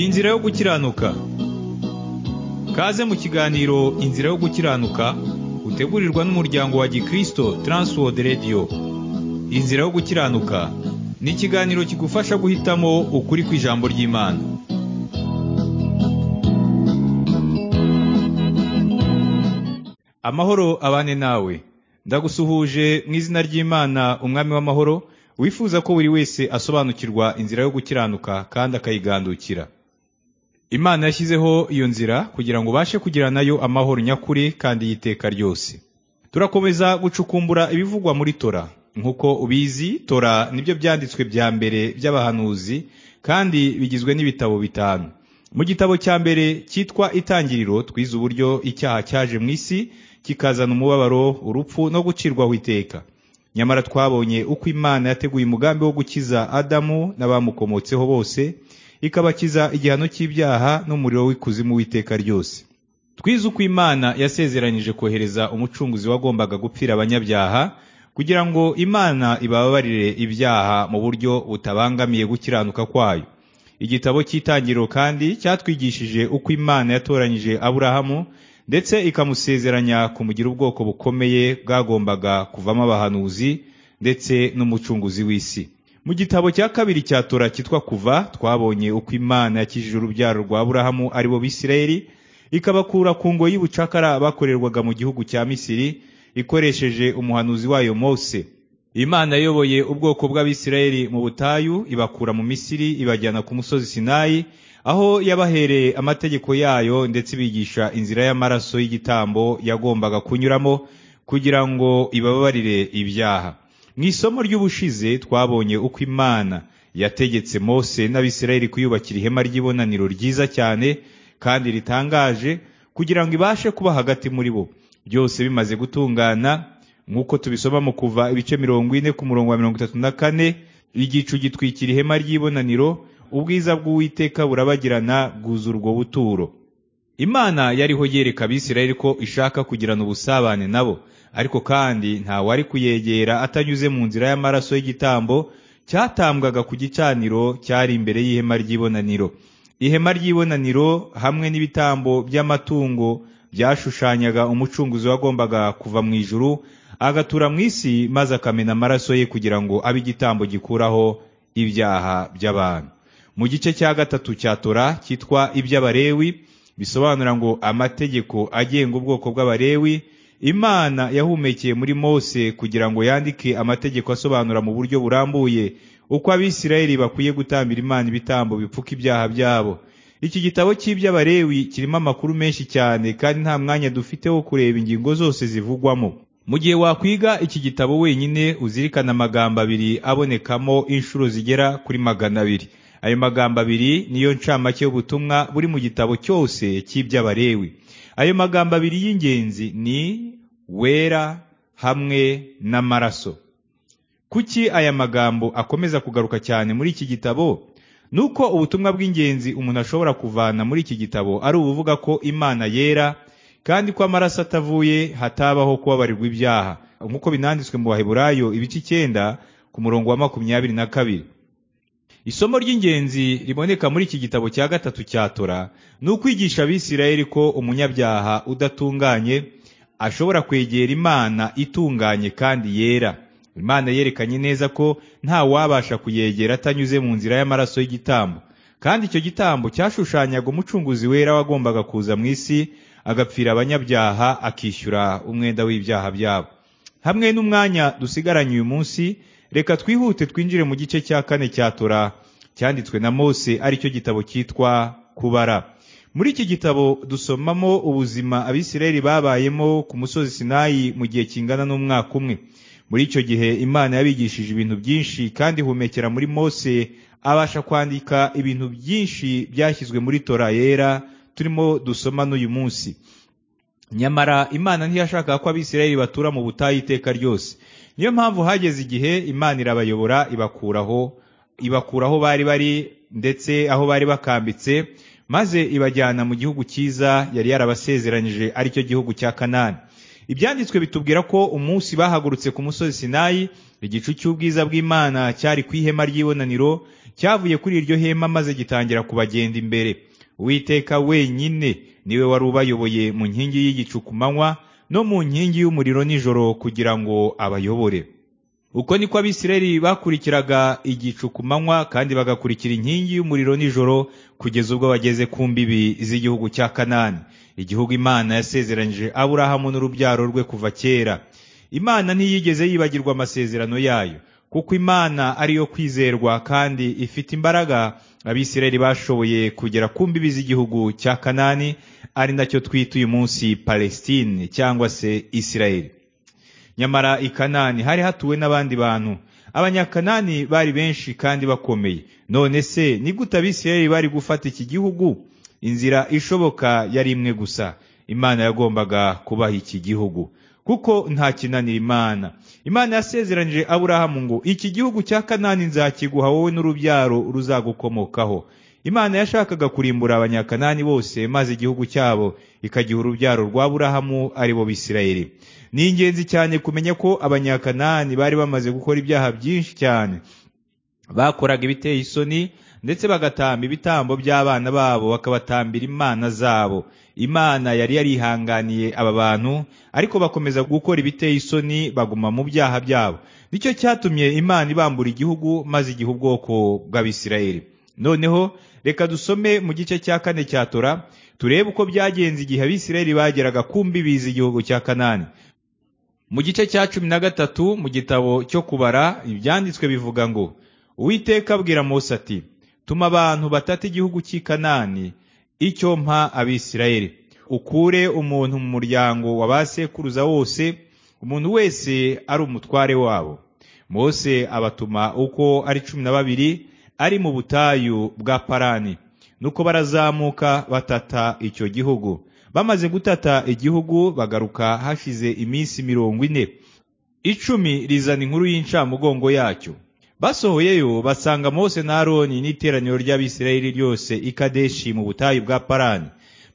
inzira yo gukiranuka kaze mu kiganiro inzira yo gukiranuka utegurirwa n'umuryango wa gikristo transworld radio inzira yo gukiranuka ni ikiganiro kigufasha guhitamo ukuri ku ijambo ry'imana amahoro abane nawe ndagusuhuje mu izina ry'imana umwami w'amahoro wifuza ko buri wese asobanukirwa inzira yo gukiranuka kandi akayigandukira imana yashyizeho iyo nzira kugira ngo ubashe kugira nayo amahoro nyakuri kandi y'iteka ryose turakomeza gucukumbura ibivugwa muri tora nk'uko ubizi tora nibyo byanditswe bya mbere by'abahanuzi kandi bigizwe n'ibitabo bitanu mu gitabo cya mbere cyitwa itangiriro twize uburyo icyaha cyaje mu isi kikazana umubabaro urupfu no gucirwaho iteka nyamara twabonye uko imana yateguye umugambi wo gukiza adamu n'abamukomotseho bose ikabakiza igihano cy'ibyaha n'umuriro w'ikuzimu w'iteka ryose twize uko imana yasezeranyije kohereza umucunguzi wagombaga gupfira abanyabyaha kugira ngo imana ibababarire ibyaha mu buryo butabangamiye gukiranuka kwayo igitabo cy'itangiriro kandi cyatwigishije uko imana yatoranyije aburahamu ndetse ikamusezeranya kumugira ubwoko bukomeye bwagombaga kuvamo abahanuzi ndetse n'umucunguzi w'isi mu gitabo cya kabiri cya tora cyitwa kuva twabonye uko imana yakijije urubyaro rwa aburahamu ari bo bisirayeli ikabakura ku ngo y'ubucakara bakorerwaga mu gihugu cya misiri ikoresheje umuhanuzi wayo mose imana yayoboye ubwoko bw'abisirayeli mu butayu ibakura mu misiri ibajyana ku musozi sinayi aho yabahereye amategeko yayo ndetse ibigisha inzira y'amaraso y'igitambo yagombaga kunyuramo kugira ngo ibababarire ibyaha mu isomo ry'ubushize twabonye uko imana yategetse mose n'abisirayeli kuyubakira ihema ry'ibonaniro ryiza cyane kandi ritangaje kugira ngo ibashe kuba hagati muri bo byose bimaze gutungana nk'uko tubisoma mu kuva ibice mirongo ine ku murongo wa mirongo itatu na kane igicu gitwikira ihema ry'ibonaniro ubwiza bw'uwiteka burabagirana bwuzura ubwo buturo imana yariho yereka abisirayeli ko ishaka kugirana ubusabane nabo ariko kandi ntawari kuyegera atanyuze mu nzira y'amaraso y'igitambo cyatambwaga ku gicaniro cyari imbere y'ihema ry'ibonaniro ihema ry'ibonaniro hamwe n'ibitambo by'amatungo byashushanyaga umucunguzi wagombaga kuva mu ijuru agatura mu isi maze akamena amaraso ye kugira ngo abe igitambo gikuraho ibyaha by'abantu mu gice cya gatatu cya tora cyitwa iby'abarewi bisobanura ngo amategeko agenga ubwoko bw'abarewi imana yahumekeye muri mose kugira ngo yandike amategeko asobanura mu buryo burambuye uko abisirayeli bakwiye gutambira imana ibitambo bipfuka ibyaha byabo iki gitabo cy'iby'abarewi kirimo amakuru menshi cyane kandi nta mwanya dufite wo kureba ingingo zose zivugwamo mu gihe wakwiga iki gitabo wenyine uzirikana amagambo abiri abonekamo inshuro zigera kuri magana abiri ayo magambo abiri niyo ncamake y'ubutumwa buri mu gitabo cyose cy'iby'abarewi ayo magambo abiri y'ingenzi ni wera hamwe n'amaraso kuki aya magambo akomeza kugaruka cyane muri iki gitabo nuko ubutumwa bw'ingenzi umuntu ashobora kuvana muri iki gitabo ari ubuvuga ko imana yera kandi ko amaraso atavuye hatabaho kubabarirwa ibyaha nk'uko binanditswe mu baheburayo ibice icyenda ku murongo wa makumyabiri na kabiri isomo ry'ingenzi riboneka muri iki gitabo cya gatatu cya tora ni ukwigisha abisirayeli ko umunyabyaha udatunganye ashobora kwegera imana itunganye kandi yera imana yerekanye neza ko nta wabasha kuyegera atanyuze mu nzira y'amaraso y'igitambo kandi icyo gitambo cyashushanyaga umucunguzi wera wagombaga kuza mu isi agapfira abanyabyaha akishyura umwenda w'ibyaha byabo hamwe n'umwanya dusigaranye uyu munsi reka twihute twinjire mu gice cya kane cya tora cyanditswe na mose aricyo gitabo cyitwa kubara muri iki gitabo dusomamo ubuzima abisirayeli babayemo ku musozi sinayi mu gihe kingana n'umwaka umwe muri icyo gihe imana yabigishije ibintu byinshi kandi humekera muri mose abasha kwandika ibintu byinshi byashyizwe muri tora yera turimo dusoma n'uyu munsi nyamara imana ntiyashakaga ko abisirayeli batura mu butayu iteka ryose niyo mpamvu hageze igihe imana irabayobora ibakuraho ibakuraho bari bari ndetse aho bari bakambitse maze ibajyana mu gihugu cyiza yari yarabasezeranyije aricyo gihugu cya kanani ibyanditswe bitubwira ko umunsi bahagurutse ku musozi sinayi Igicu cy'ubwiza bw'Imana cyari ku ihema ry'ibonaniro cyavuye kuri iryo hema maze gitangira kubagenda imbere. Uwiteka wenyine niwe wari ubayoboye mu nkingi y'igicu ku manywa no mu nkingi y'umuriro nijoro kugira ngo abayobore. Uko niko abisirayeli bakurikiraga igicu ku manywa kandi bagakurikira inkingi y'umuriro nijoro kugeza ubwo bageze ku mbibi z'igihugu cya Kanani, igihugu Imana yasezeranije Aburahamu n'urubyaro rwe kuva kera. Imana ntiyigeze yibagirwa amasezerano yayo, kuko Imana ari yo kwizerwa kandi ifite imbaraga abisirayeli bashoboye kugera ku mbibi z'igihugu cya Kanani, ari nacyo twita uyu munsi Palestine cyangwa se Isirayeli. Nyamara i Kanani hari hatuwe n'abandi bantu. Abanyakanani bari benshi kandi bakomeye. None se ni gute abisirayeli bari gufata iki gihugu? Inzira ishoboka yari imwe gusa. Imana yagombaga kubaha iki gihugu. kuko nta kinanira Imana. Imana yasezeranije Aburahamu ngo iki gihugu cya Kanani nzakiguha wowe n'urubyaro ruzagukomokaho. Imana yashakaga kurimbura abanyakanani bose maze igihugu cyabo ikagiha urubyaro rwa Aburahamu ari bo Bisirayeli. Ni ingenzi cyane kumenya ko abanyakanani bari bamaze gukora ibyaha byinshi cyane. Bakoraga ibiteye isoni ndetse bagatamba ibitambo by'abana babo bakabatambira imana zabo. Imana yari yarihanganiye aba bantu ariko bakomeza gukora ibiteye isoni baguma mu byaha byabo. Nicyo cyatumye Imana ibambura igihugu maze igihe ubwoko bw'Abisirayeli. Noneho reka dusome mu gice cya kane cya Tora turebe uko byagenze igihe Abisirayeli bageraga ku mbibi z'igihugu cya Kanani. Mu gice cya cumi na gatatu mu gitabo cyo kubara ibyanditswe bivuga ngo Uwiteka abwira Mose ati tuma abantu batata igihugu cy'i Kanani icyo mpa Abisirayeli ukure umuntu mu muryango wa ba sekuruza wose umuntu wese ari umutware wabo Mose abatuma uko ari cumi na babiri ari mu butayu bwa Parani nuko barazamuka batata icyo gihugu bamaze gutata igihugu bagaruka hashize iminsi mirongo ine icumi rizana inkuru y'incamugongo yacyo basohoyeyo basanga Mose na Aroni n'iteraniro ry'Abisirayeli ryose i Kadeshi mu butayu bwa Parani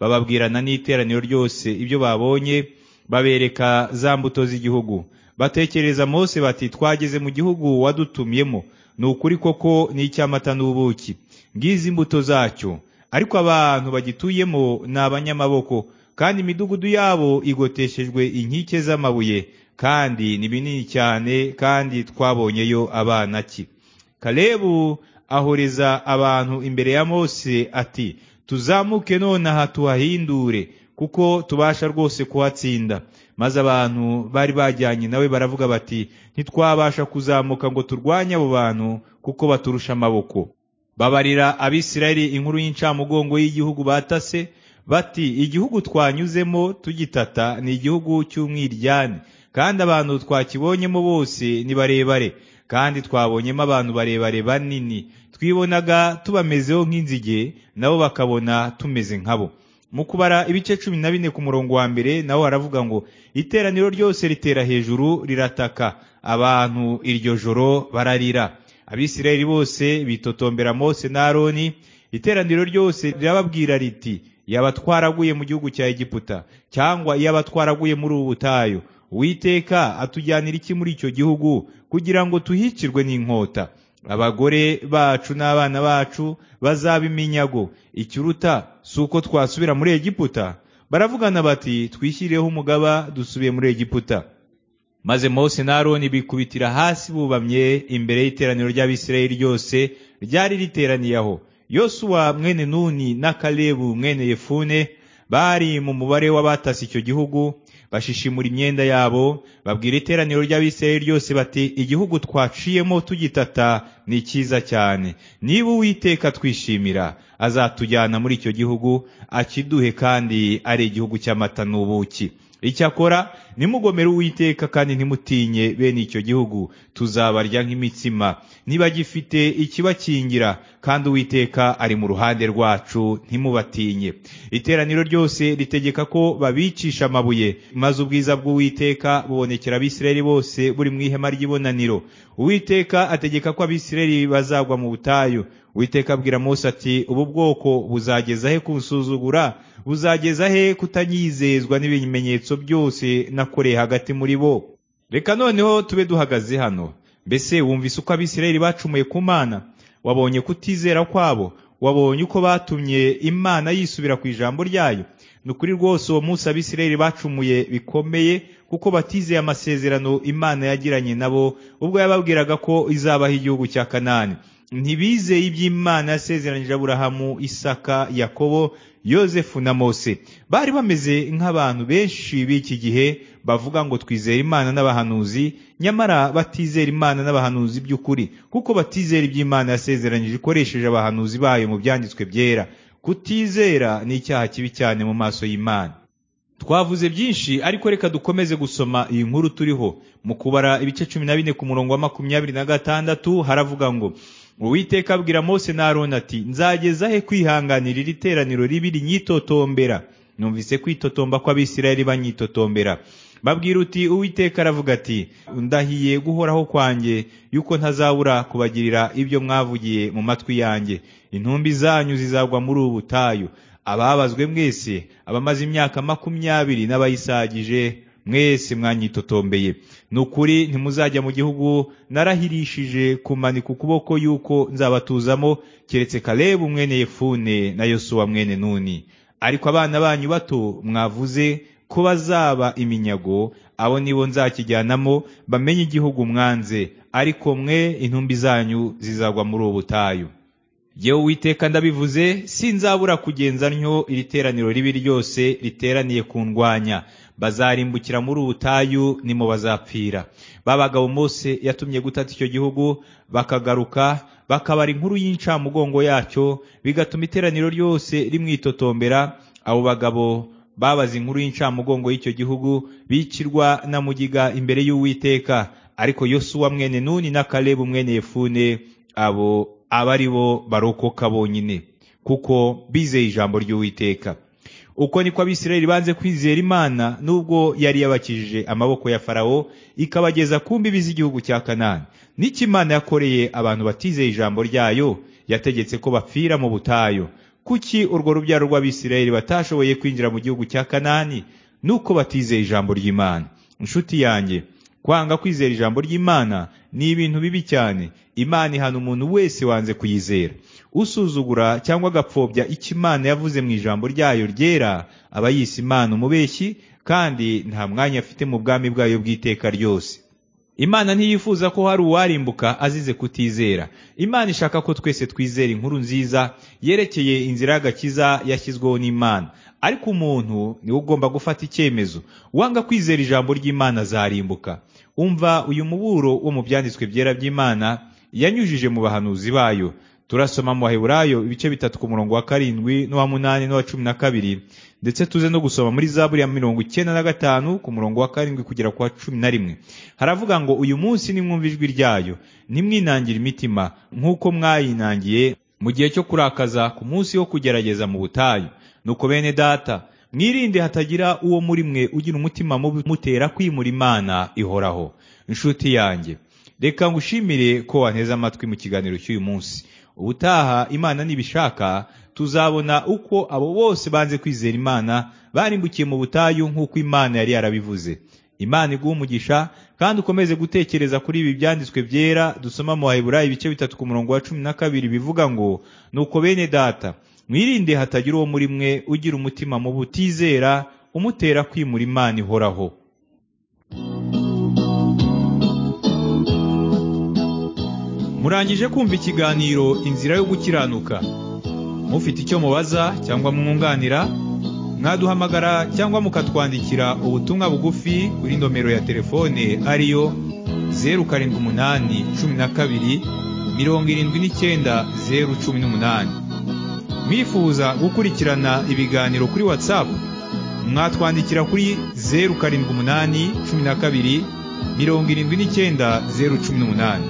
bababwirana n'iteraniro ryose ibyo babonye babereka za mbuto z'igihugu batekereza Mose bati twageze mu gihugu wadutumyemo ni ukuri koko ni icy'amata n'ubuki ngizi imbuto zacyo ariko abantu bagituyemo ni abanyamaboko kandi imidugudu yabo igoteshejwe inkike z'amabuye kandi ni binini cyane kandi twabonyeyo abana ki kalebu ahoreza abantu imbere ya mose ati tuzamuke nonaha tuhahindure kuko tubasha rwose kuhatsinda maze abantu bari bajyanye nawe baravuga bati ntitwabasha kuzamuka ngo turwanye abo bantu kuko baturusha amaboko babarira abisirayeli inkuru y'incamugongo y'igihugu batase bati igihugu twanyuzemo tugitata ni igihugu cy'umwiryane kandi abantu twakibonyemo bose ni barebare kandi twabonyemo abantu barebare banini twibonaga tubamezeho nk'inzige nabo bakabona tumeze nkabo mu kubara ibice cumi na bine ku murongo wa mbere naho haravuga ngo iteraniro ryose ritera hejuru rirataka abantu iryo joro bararira abisirayeli bose bitotombera mose na aroni iteraniro ryose rirababwira riti yaba twaraguye mu gihugu cya egiputa cyangwa yaba twaraguye muri ubu butayu Uwiteka atujyanira iki muri icyo gihugu kugira ngo tuhicirwe n'inkota abagore bacu n'abana bacu bazaba iminyago ikiruta si uko twasubira muri egiputa baravugana bati twishyirireho umugaba dusubiye muri egiputa maze Mose na aroni bikubitira hasi bubamye imbere y'iteraniro ry'abisirayeli ryose ryari riteraniye aho yosuwa mwene nuni na kalebu mwene yefune bari mu mubare w'abatasi icyo gihugu bashishimura imyenda yabo babwira iteraniro ry'abisirayeli ryose bati igihugu twaciyemo tugitata ni cyiza cyane niba uwiteka twishimira azatujyana muri icyo gihugu akiduhe kandi ari igihugu cy'amata n'ubuki icyakora nimugomere uwiteka kandi ntimutinye bene icyo gihugu tuzabarya nk'imitsima niba gifite ikibakingira kandi uwiteka ari mu ruhande rwacu ntimubatinye iteraniro ryose ritegeka ko babicisha amabuye maze ubwiza bw'uwiteka bubonekera abisirayeli bose buri mu ihema ry'ibonaniro uwiteka ategeka ko abisirayeli bazagwa mu butayu Uwiteka abwira Mose ati ubu bwoko buzageza he kunsuzugura buzageza he kutanyizezwa n'ibimenyetso byose nakoreye hagati muri bo reka noneho tube duhagaze hano mbese wumvise uko abisirayeli bacumuye ku mana wabonye kutizera kwabo wabonye uko batumye imana yisubira ku ijambo ryayo ni ukuri rwose uwo munsi abisirayeli bacumuye bikomeye kuko batizeye amasezerano imana yagiranye nabo ubwo yababwiraga ko izabaho igihugu cya kanani ntibizeye iby'imana yasezeranyije aburahamu isaka yakobo yosefu na mose bari bameze nk'abantu benshi b'iki gihe bavuga ngo twizere imana n'abahanuzi nyamara batizera imana n'abahanuzi by'ukuri kuko batizera iby'imana yasezeranyije ikoresheje abahanuzi bayo mu byanditswe byera kutizera ni icyaha kibi cyane mu maso y'imana twavuze byinshi ariko reka dukomeze gusoma iyi nkuru turiho mu kubara ibice cumi na bine ku murongo wa makumyabiri na gatandatu haravuga ngo uwiteka abwira mose na aroni ati nzageza he kwihanganira iri teraniro ribi rinyitotombera numvise kwitotomba kw'abisirayeli banyitotombera babwira uti uwiteka aravuga ati ndahiye guhoraho kwanjye yuko ntazabura kubagirira ibyo mwavugiye mu matwi yanjye intumbi zanyu zizagwa muri ubu butayu ababazwe mwese abamaze imyaka makumyabiri n'abayisagije mwese mwanyitotombeye ni ukuri ntimuzajya mu gihugu narahirishije kumanika ukuboko yuko nzabatuzamo keretse kalebu mwene yefune na yosuwa mwene nuni ariko abana banyu bato mwavuze ko bazaba iminyago abo nibo nzakijyanamo bamenye igihugu mwanze ariko mwe intumbi zanyu zizagwa muri ubu butayu yewe uwiteka ndabivuze sinzabura kugenza ntyo iri teraniro ribi ryose riteraniye ku ndwanya bazarimbukira muri ubutayu nimo bazapfira babagabo mose yatumye gutata icyo gihugu bakagaruka bakabara inkuru y'incamugongo yacyo bigatuma iteraniro ryose rimwitotombera abo bagabo babaza inkuru y'incamugongo y'icyo gihugu bikirwa na mugiga imbere y'uwiteka ariko yosuwa mwene nuni na kalebu mwene yefune abo aba ari bo barokoka bonyine kuko bizeye ijambo ry'uwiteka uko niko abisirayeli banze kwizera imana nubwo yari yabakijije amaboko ya farawo ikabageza ku mbibi z'igihugu cya kanani n'icyo imana yakoreye abantu batizeye ijambo ryayo yategetse ko bapfira mu butayu kuki urwo rubyaro rw'abisirayeli batashoboye kwinjira mu gihugu cya kanani nuko batizeye ijambo ry'imana inshuti yanjye kwanga kwizera ijambo ry'imana ni ibintu bibi cyane imana ihana umuntu wese wanze kuyizera usuzugura cyangwa agapfobya icyo imana yavuze mu ijambo ryayo ryera aba yise imana umubeshyi kandi nta mwanya afite mu bwami bwayo bw'iteka ryose imana ntiyifuza ko hari uwarimbuka azize kutizera imana ishaka ko twese twizera inkuru nziza yerekeye inzira y'agakiza yashyizweho n'imana ariko umuntu niwe ugomba gufata icyemezo wanga kwizera ijambo ry'imana azarimbuka umva uyu muburo wo mu byanditswe byera by'imana yanyujije mu bahanuzi bayo turasoma mu baheburayo ibice bitatu ku murongo wa karindwi n'uwa munani n'uwa cumi na kabiri ndetse tuze no gusoma muri zaburi ya mirongo icyenda na gatanu ku murongo wa karindwi kugera ku wa cumi na rimwe haravuga ngo uyu munsi nimwumva ijwi ryayo ntimwinangire imitima nk'uko mwayinangiye mu gihe cyo kurakaza ku munsi wo kugerageza mu butayu nuko bene data mwirinde hatagira uwo muri mwe ugira umutima mubi mutera kwimura imana ihoraho inshuti yanjye reka ngushimire ko wanteze amatwi mu kiganiro cy'uyu munsi ubutaha imana nibishaka tuzabona uko abo bose banze kwizera imana barimbukiye mu butayu nk'uko imana yari yarabivuze imana iguha umugisha kandi ukomeze gutekereza kuri ibi byanditswe byera dusoma mu baheburayo ibice bitatu ku murongo wa cumi na kabiri bivuga ngo nuko bene data mwirinde hatagira uwo muri mwe ugira umutima mu butizera umutera kwimura imana ihoraho murangije kumva ikiganiro inzira yo gukiranuka mufite icyo mubaza cyangwa mwunganira mwaduhamagara cyangwa mukatwandikira ubutumwa bugufi kuri nomero ya telefone ariyo zeru karindwi umunani cumi na kabiri mirongo irindwi n'icyenda zeru cumi n'umunani mwifuza gukurikirana ibiganiro kuri watsapu mwatwandikira kuri zeru karindwi umunani cumi na kabiri mirongo irindwi n'icyenda zeru cumi n'umunani